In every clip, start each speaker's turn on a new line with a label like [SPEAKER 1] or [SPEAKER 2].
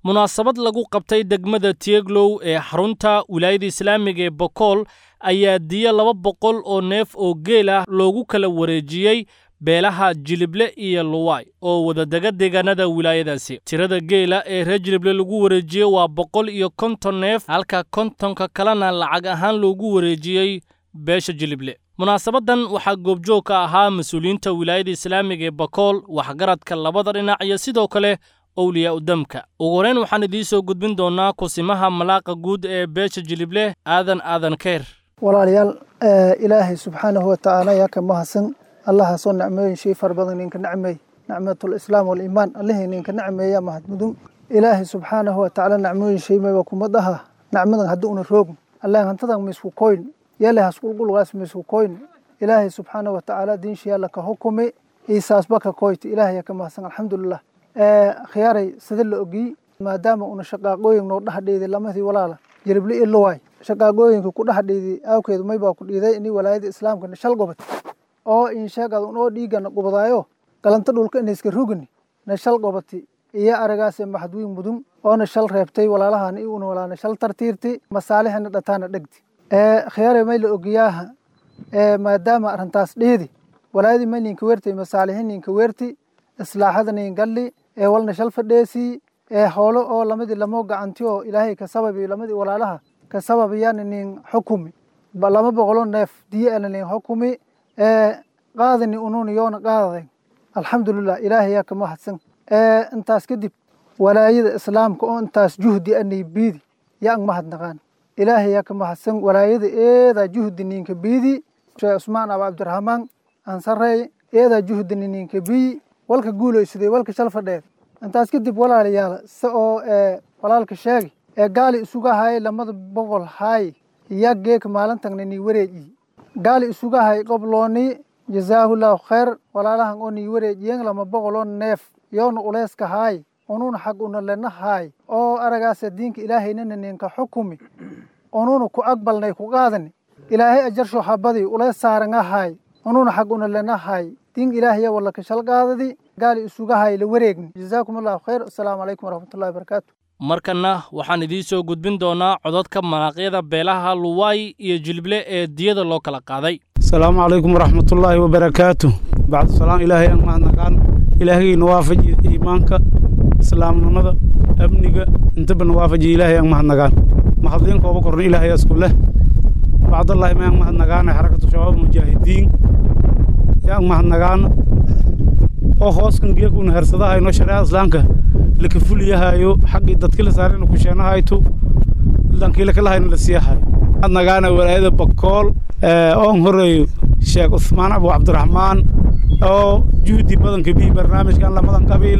[SPEAKER 1] munaasabad lagu qabtay degmada tieglow ee xarunta wilaayada islaamiga ee bokool ayaa diyo laba boqol oo neef oo geel ah loogu kala wareejiyey beelaha jilible iyo luwaay oo wadadega deegaanada wilaayadaasi tirada geela ee reer jilible lagu wareejiyey waa boqol iyo konton neef halka kontonka kalena lacag ahaan loogu wareejiyey beesha jilible munaasabaddan waxaa goobjoog ka ahaa mas-uuliyiinta wilaayada islaamiga ee bakool waxgaradka labada dhinac iyo sidoo kale owliyaa udamka ugu horeyn waxaan idiin soo gudbin doonnaa kusimaha malaaqa guud ee beesha jilible aadan aadan keyr
[SPEAKER 2] walaalayaal ilaahay subxaanahu watacaala yaa ka mahadsan allahaasoo nicmooyin shay fara badan ninka nacmeey nicmatul islaam waliimaan allihii ninka nacmeeya mahadmudun ilaahay subxaanahu watacaala nacmooyin shay mayba kuma dhaha nacmadan haddii una roogin allah hantadan maisku koyn yale hasqulqulgaas maisku koyn ilaahay subxaanahu watacaala diinshi alla ka hukumi iisaasba ka koyti ilaahay yaa ka mahadsan alxamdulilah khiyaaray sida la ogiy maadaama una shaqaaqooyin noo dhaxdheeday lamadii walaala jirible iyo luwaay shaqaaqooyinka ku dhaxdheeday awkeedu maybaa ku dhiiday ini walaayada islaamka shal gobod oo insheegad unoo dhiigana qubadaayo galanta dhulka inayska rugini na shal qobati iyo aragaase maxadwiin mudun oona shal reebtay walaalahana i una walaana shal tartiirti masaalixina dhataana dhegti khiyaare may la ogiyaaha maadaama arrintaas dheedi walaayadii may ninka weertay masaalixi ninka weerti islaaxada nin galli ee walna shal fadheesii ee hoolo oo lamadii lamoo gacanti oo ilaahay ka sababi lamadii walaalaha ka sababayaan nin xukumi lama boqolo neef diyo ana nin xukumi qaadani unun yoona qaadaden alxamdulilah ilaahay yaa ka mahadsan intaas kadib walaayada islaamka oo intaas juhdi anay biidi yaa ang mahadnaqaan ilaahay yaa ka mahadsan walaayada eedaa juhdi ninka biidi sheekh cusmaan aba cabdiraxmaan ansarey eedaa juhdi ninka biyi walka guulaysaday walka shal fadheed intaas kadib walaalayaal se oo walaalka sheegi ee gaali isuga hay lamada boqol hay yaa geeka maalintagna nii wareejiyi gaali isuga hay qoblooni jazaahullahu khayr walaalahan oo nii wareejiyen lama boqoloo neef yoona uleyska haay ununa xag una lena haay oo aragaasa diinka ilaahaynana ninka xukumi ununa ku aqbalnay ku qaadani ilaahay ajarsho habadii uleys saaranga haay ununa xag una lena haay diin ilaahaya walla ka shal qaadadi gaali isuga hay la wareegni jazaakum allahu khayr assalaamu calaykum waraxmatullahi wabarakaatu
[SPEAKER 1] markanna waxaan idiin soo gudbin doonaa codadka manaaqyada beelaha luwaay iyo jilible ee diyada loo kala qaaday
[SPEAKER 3] asalaamu calaykum waraxmatullaahi wabarakaatu bacdu salaam ilaahay aan mahadnaqaan ilaahayna waafaji iimaanka islaamnimada amniga intaba na waafaji ilaahay aan mahadnaqaan mahadliin kooba korna ilaahay isku leh bacdallaahi mayaan mahadnaqaana xarakatu shabaab mujaahidiin yaan mahadnaqaana oo hooskan geekuna hersadahayno shareecada islaamka laka fuliyahayo xaqii dadki la saarayna ku sheenahayto lankii lakalahayna la siiyahayo mahadnaqaana walaayada bakool oon horeeyo sheekh cusmaan abu cabdiraxmaan oo juhdi badanka bii barnaamijkan lamadan qabiil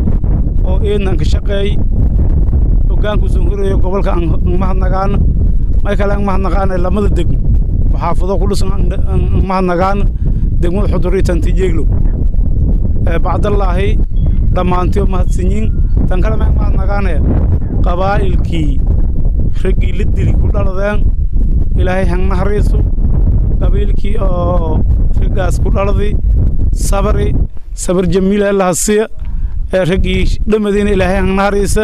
[SPEAKER 3] oo eednan ka shaqeey hoggaankuusan horeeyo gobolka aan mahadnaqaana may kale aan mahadnaqaana lamada degmo xaafado ku dhisan aan mahadnaqaana degmada xudur iyo tantijeeglow bacdallaahi dhammaantiyo mahadsanyiin tan kale maan mahadnaqaanaya qabaa'ilkii raggii la dili ku dhaladeen ilaahay hangnahariiso qabiilkii oo raggaas ku dhaladi sabri sabir jamiila allahasiya ee raggii dhamadiina ilaahay hangnahariisa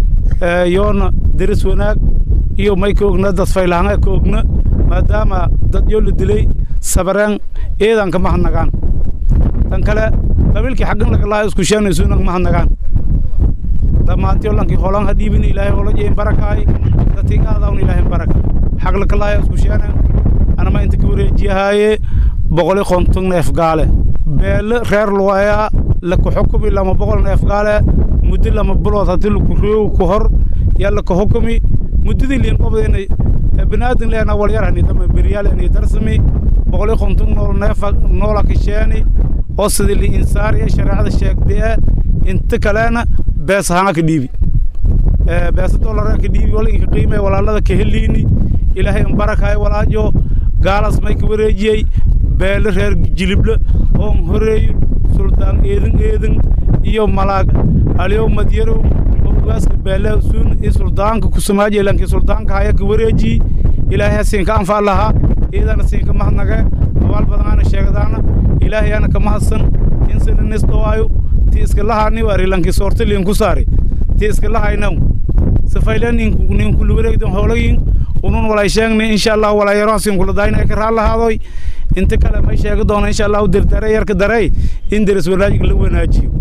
[SPEAKER 3] yoona deris wanaag iyo may ka ogna dad faylahanga ka ogna maadaama dad yoo la dilay sabareen eedan ka mahadnaqaan tan kale qabiilkii xaggan lagalaa isku sheenayso inan mahadnaqaan dhammaantiyo lankii holan ha dhiibin ilaahay hola jeyn barakaay dadkii qaadawn ilaahay baraka xaq lakalaa isku sheenen anama inta ka wareejiyahaaye boqoli konton neef gaale beele reer luwayaa laka xukumi lama boqol neef gaale muddo lama bilood haddii laku roogi ku hor yaa laka xukumi muddadii liin qobdayna binaadin leena walyarhani dama beryaaleni darsami boqoli konton nool neefa noola ka sheeni oo sidii li insaariya shareecada sheegdee inta kalena bees ahaan ka dhiibi beesa dolara ka dhiibi wala inka qiime walaalada ka heliini ilaahay in barakaay walaajo gaalaas may ka wareejiyey beele reer jilible oon horeeyo suldaan eedin eedin iyo malaag aliyow madyarow oo ugaaska beele suun iyo suldaanka kusamaaji lankii suldaanka haya ka wareejiyi ilaahay siinka anfaa lahaa iyadana siinka mahadnage abaal badanaana sheegadaana ilaahayaana ka mahadsan insana nisdhawaayo ti iska lahaani waari lankii soortaliin ku saari ti iska lahaynaw safayla ninku nin kula wareegdan hoolayin unun walay sheegnay insha allah walaa yaroonsin kula daayna ka raal lahaadoy inta kale may sheegi doona insha allah dirdare yarka darey in deris wanaajiga la wanaajiyo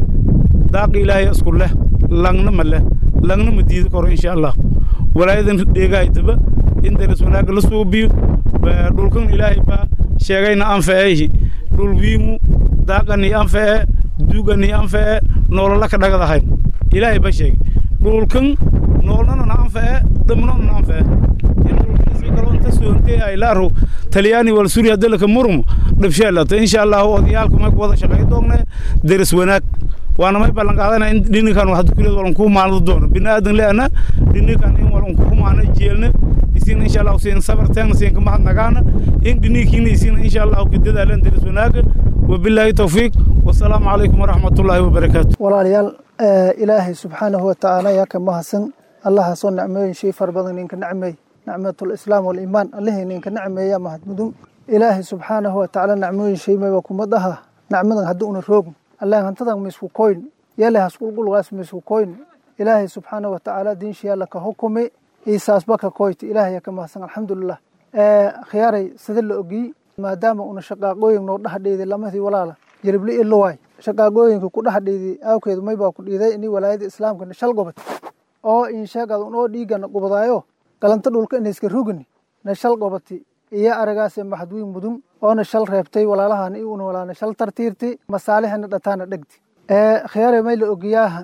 [SPEAKER 3] daaqi ilaahay isku leh langna ma leh langna ma diidi karo insha allah walaayadan dheegaaytaba in deris wanaaga la suubiyo dhulkan ilaahay baa sheegayna anfaceehi dhul wiimu daaqani anfacee duugani anfacee noolola ka dhagadahayn ilaahay baa sheegay dhulkan noolnana na anfacee dhamnona na anfacee kalonta soonte ay laaro talyaani wal suuriya dalka murmo dhabsheelata insha allah odayaalku may ku wada shaqeey doonne deris wanaag waana may ballan qaadana in dhinikan wax dukuleed walan ku maanado doono binaadan leena dhinikan in walan ku maana jeelna isin insha allah siin sabar taan siin ka mahad nagaana in dhinikiina isin insha allah ku dadaalan deris wanaaga wabillahi tawfiiq wasalaamu calaykum waraxmatullaahi wabarakaatu
[SPEAKER 2] walaalayaal ilaahay subxaanahu watacaala yaa ka mahadsan allahaasoo nicmooyin shay far badan ninka nacmeey nicmatul islaam waliimaan allihii ninka nacmeeya mahad mudun ilaahay subxaanahu watacaala nacmooyin shay mayba kuma dhaha nacmadan haddii una roogin allah hantadan misku koyn yale hasqulqulgaas misku koyn ilaahay subxaanahu watacaala diinshiyaalla ka hukumi iisaasba ka koyti ilaahay ka mahadsan alxamdulilah khiyaaray sida la ogiy maadaama una shaqaaqooyin noo dhaxdheeday lamadii walaala jirible ilowaay shaqaaqooyinka ku dhaxdheeday aawkeedu maybaa ku dhiiday inii walaayada islaamka shal gobad oo insheegad unoo dhiigana gubadaayo galanta dhulka inayska rugini na shal gobati iyo aragaase maxadwiin mudun oona shal reebtay walaalahana i una walaana shal tartiirti masaalihana dhataana dhegti khiyaare may la ogiyaaha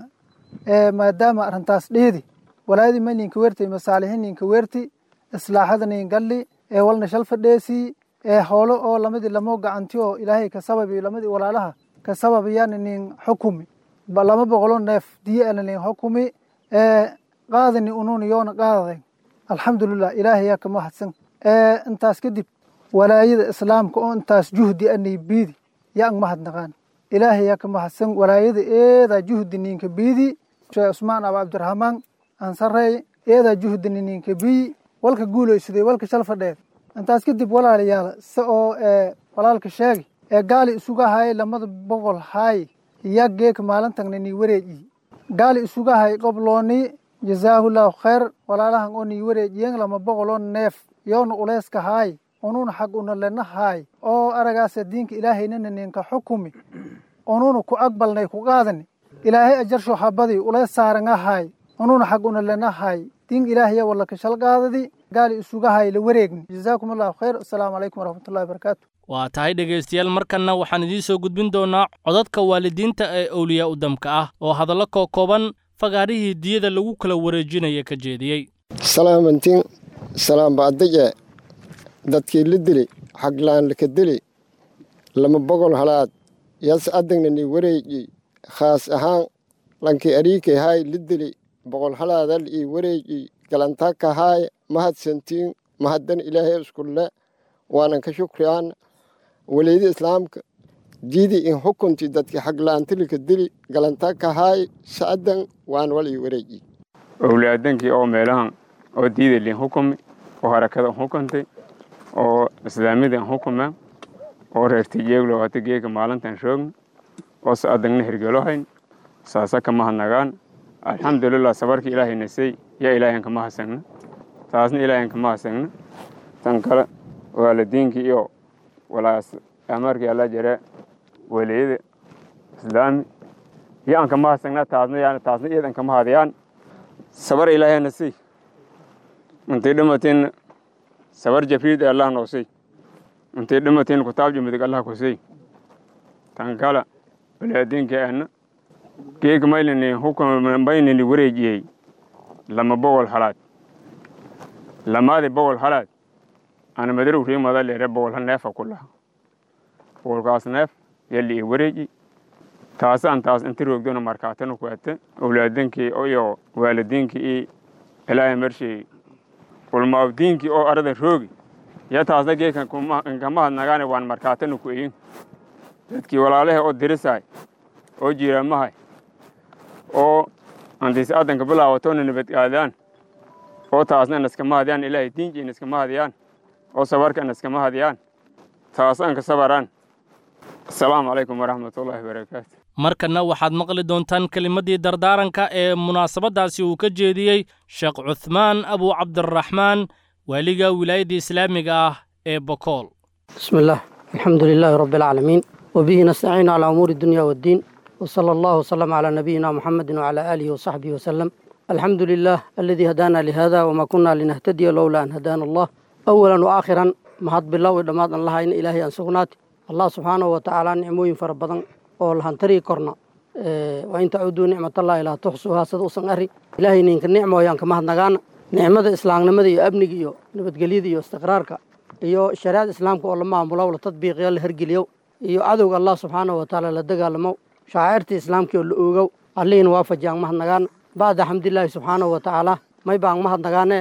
[SPEAKER 2] maadaama arrintaas dheedi walaayadii may ninka weertay masaalihi ninka weerti islaaxada nin galli ee walna shal fadheesii ee hoolo oo lamadii lamoo gacanti oo ilaahay ka sababi lamadii walaalaha ka sababayaan nin xukumi lama boqolo neef diye ana nin xukumi qaadani unun yoona qaadaday alxamdulilah ilaahay yaa ka mahadsan intaas kadib walaayada islaamka oo intaas juhdi anay biidi yaa ang mahadnaqaan ilaahay yaa ka mahadsan walaayada eedaa juhdi ninka biidi sheekh cusmaan aba cabdiraxmaan ansarey eedaa juhdi ninka biyi walka guulaysaday walka shal fadheed intaas kadib walaalayaal se oo walaalka sheegi ee gaali isuga hay lamada boqol hay yaa geeka maalintagna nii wareejiyi gaali isuga hay qoblooni jazaahullahu khayr walaalahan oo nii wareejiyeen lama boqoloo neef yoona uleyska haay ununa xag una lena haay oo aragaasa diinka ilaahaynana ninka xukumi ununa ku aqbalnay ku qaadani ilaahay ajarsho habadii uleys saaranga haay ununa xag una lena haay diin ilaahaya walla ka shal qaadadi gaali isuga hay la wareegni jazaakum allahu khayr assalaamu calaykum waraxmatullahi wabarakaatu
[SPEAKER 1] waa tahay dhegaystayaal markanna waxaan idiin soo gudbin doonaa codadka waalidiinta ee owliyaa udamka ah oo hadallo kookooban fagaarihii diyada lagu kala wareejinaya ka jeediyey
[SPEAKER 4] salaamantin salaamba'adaje dadkii la dili xaglaan laka dili lama bogol halaad yas adagnani wareeji khaas ahaan lankii ariikay haay la dili boqol halaadal ii wareeji galantaka haay mahadsantiin mahaddan ilaahay iskulle waanan ka shukriyaan waleydi islaamka diidi in xukunti dadki xaglaantilika dili galantaka haay sa'adan waan wal ii wareeji
[SPEAKER 5] owlaadankii oo meelahan oo diidalin xukumi oo harakadan xukuntay oo islaamidan xukuma oo reertijeeglo hata geega maalintan shoogn oo sa'adangna hergelohayn saasa kama hadnagaan alxamdulilah sabarka ilaahay nasay yaa ilaahan kama hasagna taasna ilaahan kama hasagna tan kale waalidiinkii iyo walaas amarkii alla jare waliyada islaami iyo aan kama hasagna taasna taasna iyadan kama hadiyaan sabar ilaahay nasay intay dhimatiin sabar jafriid allah noosay intay dhimatiin kutaab jimidig allah kusay tan kale walaadiinkii ana geeg maylini hukumaynini wareejiyey lama bogol halaad lamaadi bogol halaad ana madarow riimada leere bogol hal neefa ku laha bogolkaas neef yalli i wareeji taasaan taas inti roogdona markaatana ku ate owlaadinkii iyo waalidiinkii i ilaahay marshey ulmaabdiinkii oo arada roogi ya taasna geekan kama hadnagaane waan markaatana ku eyin dadkii walaalahe oo dirisaay oo jiiraamahay oo antiisi adanka bilaawatona nabadgaadaan oo taasna naskama hadiyaan ilaahay diinjii naskama hadiyaan oo sabarka naskama hadiyaan taasaan ka sabaraan asalaamu calaykum waraxmatullaahi wabarakaatu
[SPEAKER 1] markanna waxaad maqli doontaan kelimaddii dardaaranka ee munaasabaddaasi uu ka jeediyey sheekh cuthmaan abu cabdiraxmaan waaliga wilaayadda islaamiga ah ee bokool
[SPEAKER 6] بسم الله الحمد لله رب العالمين وبه نستعين على أمور الدنيا والدين وصلى الله وسلم على نبينا محمد وعلى آله وصحبه وسلم الحمد لله الذي هدانا لهذا وما كنا لنهتدي لولا أن هدانا الله أولا وآخرا mahad bilow i dhammaad an lahayn ilaahay aan sugnaati allah subxaanahu watacaala nicmooyin fara badan oo lahan tarihi korna waa in tacuduu nicmatallahi laa tuxsuhaa sida usan ari ilaahay ninka nicmooyaan ka mahadnagaana nicmada islaamnimada iyo amniga iyo nabadgelyada iyo istiqraarka iyo shariicada islaamka oo la maamulo la tadbiiqiyo la hergeliyo iyo cadowga allah subxaanahu watacaala la dagaalamo shacairta islaamka oo la oogow allihin waafajiyaan mahadnagaana bacda xamdilaahi subxaanahu watacaala may baan mahadnagaane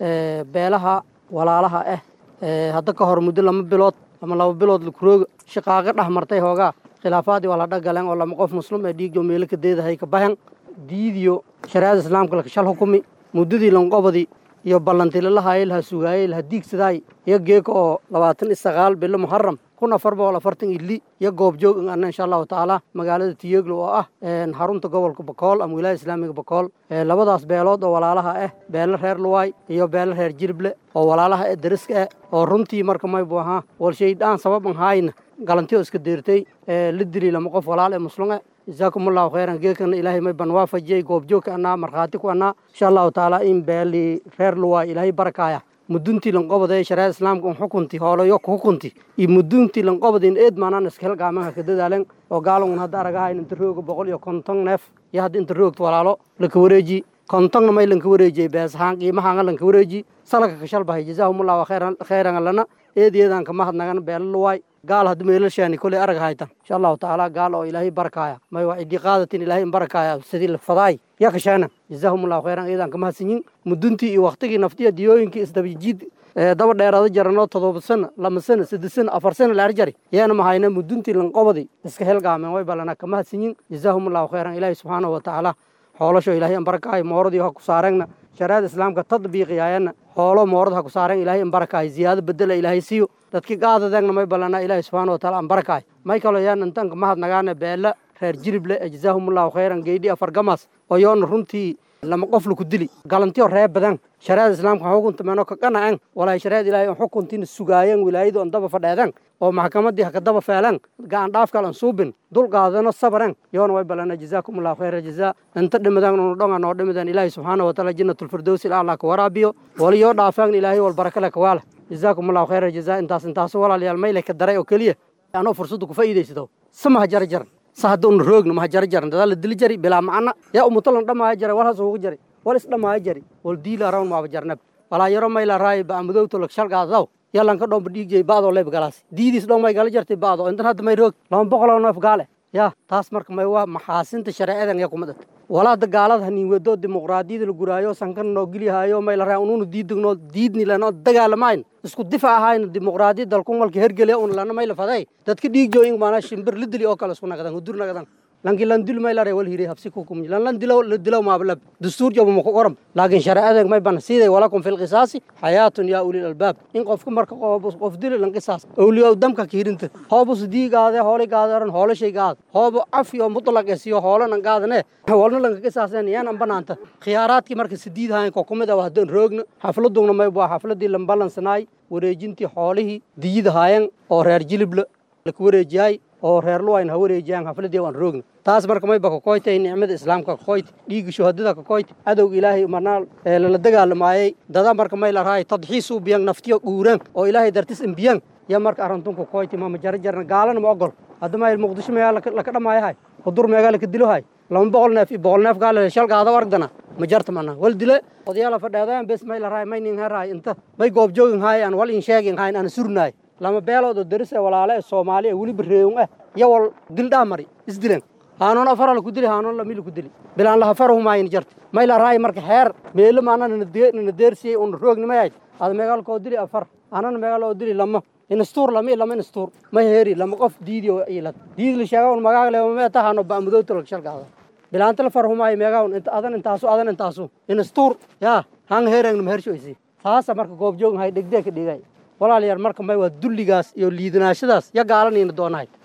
[SPEAKER 6] beelaha walaalaha ah hadda ka hor muddo lama bilood ama laba bilood lakurooga shaqaaqa dhex martay hoogaa khilaafaadii waa la dhagaleen oo lama qof muslim ee dhiigjo meelo ka deedahay ka bahan diidiyo shariicada islaamka lakashal hukumi muddadii lanqobadii iyo ballantii lalahaayay laha sugaayay laha diigsadaay iyo geeka oo labaatan iyo sagaal bilo muxaram kun afar boqol afartan ili iyo goobjoog in anna insha allahu tacaala magaalada tiyeglo oo ah xarunta gobolka bakool ama wilaaya islaamiga bakool labadaas beelood oo walaalaha ah beelo reer luwaay iyo beelo reer jirible oo walaalaha ee dariska ah oo runtii marka maybu ahaa walshaydaan sababan haayna galantiyo iska deertay la dili lama qof walaal ee muslume jazaakum allahu khayran geekana ilaahay may ban waafajiyey goobjoogka annaa markhaati ku annaa insha allahu tacaala in beeli reer luwaay ilaahay barakaaya muduntii lanqobada ee shariicada islaamka un xukunti hoolayo ku xukunti iyo muduntii lanqobada in eed maanaan iska helgaamaha ka dadaalen oo gaalan hadda aragahayn inta rooga boqol iyo konton neef iyo hadda inta roogta walaalo laka wareeji kontonna may lanka wareejiyey beesahaan qiimahaanga lanka wareeji salaka kashalbahay jazaahumullahu khayran allana eed eedaan ka mahadnagan beela luwaay gaal hadda meelashaani koley arag haytan insha allahu tacaala gaal oo ilaahay barakaaya may waa cidii qaadatin ilaahay in barakaaya sidii lafadaay ya kashaana jazaahumullahu khayran eedaan ka mahadsanyin muduntii iyo waktigii naftiya diyooyinkii isdabajiid daba dheeraada jaranoo todoba sana lama sana saddex sana afar sana laar jari yaana mahayna muduntii lanqobadi iska helgaameen way balana ka mahadsanyin jazaahumullahu khayran ilaahay subxaanahu watacaala xoolasho ilaahay in barakaayo mooradii ha ku saareenna shariicada islaamka tadbiiqiyaayana xoolo moorad ha ku saareen ilaahay in barakaayo ziyaado bedela ilaahay siiyo dadkii gaadadeegna may ballanaa ilaahay subxaana wataala an barakaayo may kaloo yaan intanka mahadnagaana beela reer jirible ee jazaahumullahu khayran geydhi afar gamas oo yoona runtii lama qof laku dili galantiyo ree badan shariicada islaamka xukunta meeno ka qanacen walaahi shariicada ilaahay on xukuntiina sugaayeen wilaayadu on daba fadheeden oo maxkamadii haka daba feeleen gacan dhaafkal an suubin dul qaadano sabaren yoona way balana jazaakumullahu khayra jazaa inta dhimadeen unu dhonga noo dhimadeen ilaahay subxaana wataala jannatulfirdowsi ilaallah ka waraabiyo wali yoo dhaafeen ilaahay wal barakale ka waala jazaakumullahu khayra jazaa intaas intaasu walaalayaal mayle ka daray oo keliya anoo fursadda ku faa'iidaysato samaha jara jaran sa hadda una roogna maha jara jaran dadaa la dili jari bilaa macana yaa umutalan dhammaaya jara wal has ugu jari wal is dhammaaya jari wal diila rawn maaba jarnab walaa yaro mayla raay ba amadowto lak shalgaadaw yalan ka dhomba dhiigjay baadoo leeb galaas diidiis dhow may gala jartay baado intan hadda may roog lama boqoloo neef gaale yaa taas marka may waa maxaasinta shareecadan yaa kuma dad walaada gaalada hanin wedo dimuqraadiyada la guraayo sankan noo geliyahayo may la raa ununa diidagno diidni lano dagaalamayn isku difac ahayna dimuqraadiyad dalkun malka hergeliya un lana may la faday dadka dhiigjo in maana shimbir la dili oo kale isku nagadan hudur nagadan lanki lan dil may lare wal hiri habsi ku kum lan lan dilaw la dilaw ma balab dastuur jabo ma ku qoram laakiin shariicada may ban siiday walakum fil qisaasi hayatun ya ulil albab in qofka marka qof qof dil lan qisaas awliya damka kiirinta hoobus diigaade hooli gaadaran hoolo shay gaad hoobo afi oo mutlaq isiyo hoolo nan gaadane walna lan qisaaseen yaan an banaanta khiyaaraadkii marka sidiid hayn ko kumida waa hadan roogna xafladuna may baa xafladii lan balansanaay wareejintii xoolihii diyida haayeen oo reer jilible la ku wareejiyay oo reer luwayn ha wareejiyaan xafladii waan roogna taas marka mayba ka koytay nicmada islaamka ka koyt dhiigga shuhadada ka koyt cadowga ilaahay marnaa lala dagaalamaayey dada marka may la raay tadxiis u biyan naftiyo guuraan oo ilaahay dartis imbiyan ya marka arantun ka koyti mama jara jarna gaalana ma ogol hadda mayl muqdisho meegaa laka dhamaayahay hudur meegaa laka dilohay lama boqol neef iyo boqol neef gaale shalgaada wargdana ma jarta mana wal dile odayaala fadheedaan bes may la raay may nin heraay inta may goobjoogin haay aan wal in sheegin hayn aan surnaay lama beelood oo daris ee walaale ee soomaali ee weliba reewun ah iyo wal dildhaa mari isdilen haanoon afara laku dili haanoon lami laku dili bilaan laha farahumaayni jarta may la raay marka xeer meelo maana nana deersiyey una roognimayayd ada meegaalkoo dili afar anana meegaaloo dili lama instuur lama i lama instuur ma heeri lama qof diidi oo ilad diidi la sheega un magaaga leema mee tahano baamudoowta lag shalgaada bilaanta la farhumaayo meegaa un adan intaasu adan intaasu instuur yaa hang heerangna mahershoysi taasa marka goobjoogin hay dhegdee ka dhigay walaalayaal marka may waa dulligaas iyo liidanaashadaas ya gaalanayna doonahay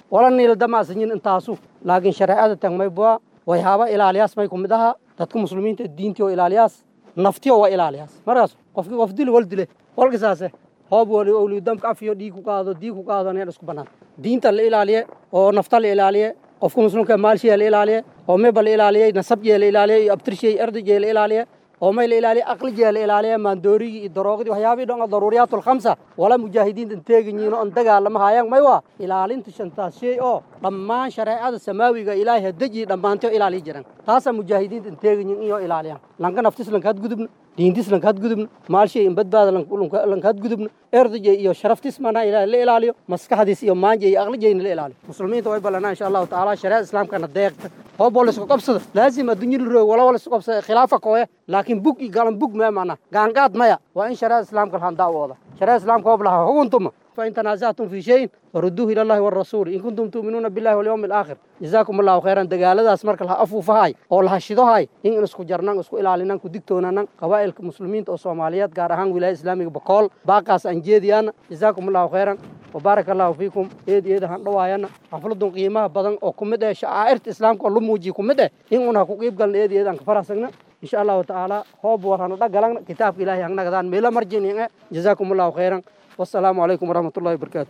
[SPEAKER 6] wala niila damaasanyin intaasu laakiin shareecada tan may bua wayhaaba ilaaliyaas may kumid ahaa dadka muslimiinta diintii oo ilaaliyaas naftiyo waa ilaaliyaas markaas qofkii qof dil wal dile walka saase hoob wali owliudamka afiyo dhiig ku qaado diig ku qaado neen isku bannaan diinta la ilaaliye oo nafta la ilaaliye qofka muslimka maalshiya la ilaaliye oo meba la ilaaliyey nasabjee la ilaaliye iyo abtirshey erdajee la ilaaliye oo may la ilaaliye aqlijee la ilaaliye maandoorigii iyo daroogidii waxyaabihii dhan daruuriyaat alkhamsa wala mujaahidiinta teeganyihin oo an dagaalama haayaan may waa ilaalinta shantaas shay oo dhammaan shareecada samaawiga ilaahay hadejii dhammaantay oo ilaaliyi jiran taasaa mujaahidiinta teeganyihin iyo ilaaliyaan lanka naftis lankaad gudubna diintis lankaad gudubna maalshay in badbaada lankaad gudubna erdajey iyo sharaftis mana la ilaaliyo maskaxdiis iyo maanja iyo aqlijeyna la ilaaliyo muslimiinta way ballanaa insha allahu tacaala shareecada islaamkana deeqta hoob wala isku qabsada laazim adduunya la roog wala wala isku qabsada khilaafa kooye laakiin bug iyo galan bug mee mana gaangaad maya waa in shareecada islaamka lahan daawooda shareecada islaamka hoob laha hukuntuma فإن تنازعتم في شيء فردوه إلى الله والرسول إن كنتم تؤمنون بالله واليوم الآخر جزاكم الله خيرا دقالadaas marka la afuufahay oo la hashidohay in isku jarnaan isku ilaalinaan ku digtoonaan qabaa'ilka muslimiinta oo Soomaaliyeed gaar ahaan wilaayada Islaamiga Bakool baaqaas aan jeediyaan جزاكم الله خيرا وبارك الله فيكم eed eed han dhawaayana xafladun qiimaha badan oo kumid ah shaairta islaamka oo lu muujiyo kumid ah in una ku qeyb galna eed eed aan ka faraxsagna إن شاء الله تعالى هو بورهنا دقلنا كتاب إلهي أننا قدان ميلا مرجين جزاكم الله خيرا والسلام عليكم ورحمة الله وبركاته